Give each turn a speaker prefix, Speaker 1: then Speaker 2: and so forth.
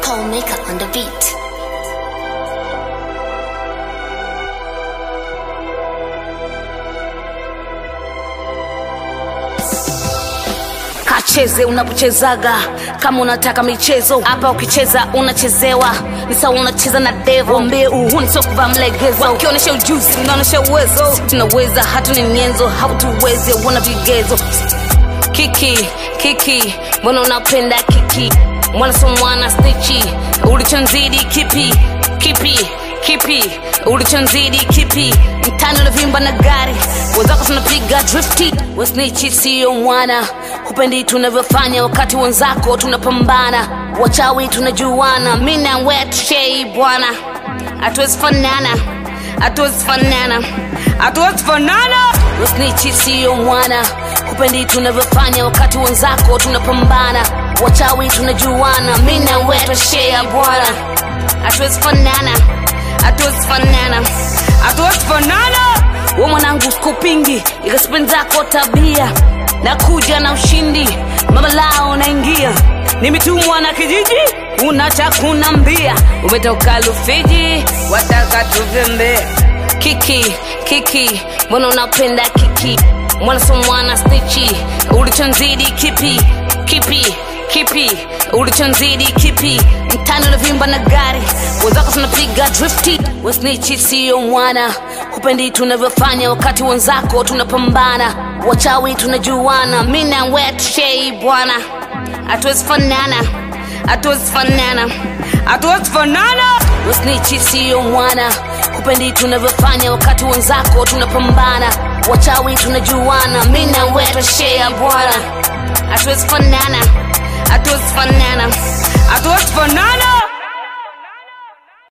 Speaker 1: Paul Maker on the beat.
Speaker 2: kacheze unapochezaga kama unataka michezo hapa ukicheza unachezewa ni sawa unacheza na devo wambie uhuni sio kuvaa mlegezo wakionyesha ujuzi unaonyesha uwezo tunaweza hatuni nyenzo hautuwezi wana vigezo kiki kiki mbona unapenda kiki mwana so mwana stichi ulichonzidi kipi kipi kipi ulichonzidi kipi mtani unavimba na gari wenzako tunapiga drifti wasnichi siyo mwana hupendi tunavyofanya wakati wenzako tunapambana wachawi tunajuana mi na wetshei bwana hatuwezi fanana hatuwezi fanana hatuwezi fanana wasnichi siyo mwana hupendi tunavyofanya wakati wenzako tunapambana wachawi tunajuana mi na wetshea bwana hatuwezi fanana hatuwezi fanana hatuwezi fanana we mwanangu kupingi ikasipendi zako tabia na kuja na ushindi mama lao naingia nimetumwa na kijiji unacha kunambia umetoka lufiji wataka tuvembe kiki kiki mbona unapenda kiki mwana so mwana stichi ulichonzidi kipi kipi kipi ulichonzidi kipi mtani unavimba na gari wenzako tunapiga drifti wasnichi siyo mwana hupendi tunavyofanya wakati wenzako tunapambana wachawi tunajuana mi na wetshei bwana hatuwezi fanana hatuwezi fanana hatuwezi fanana wasnichi siyo mwana hupendi tunavyofanya wakati wenzako tunapambana wachawi tunajuana mi na wetshea bwana hatuwezi fanana hatuwezi fanana hatuwezi fanana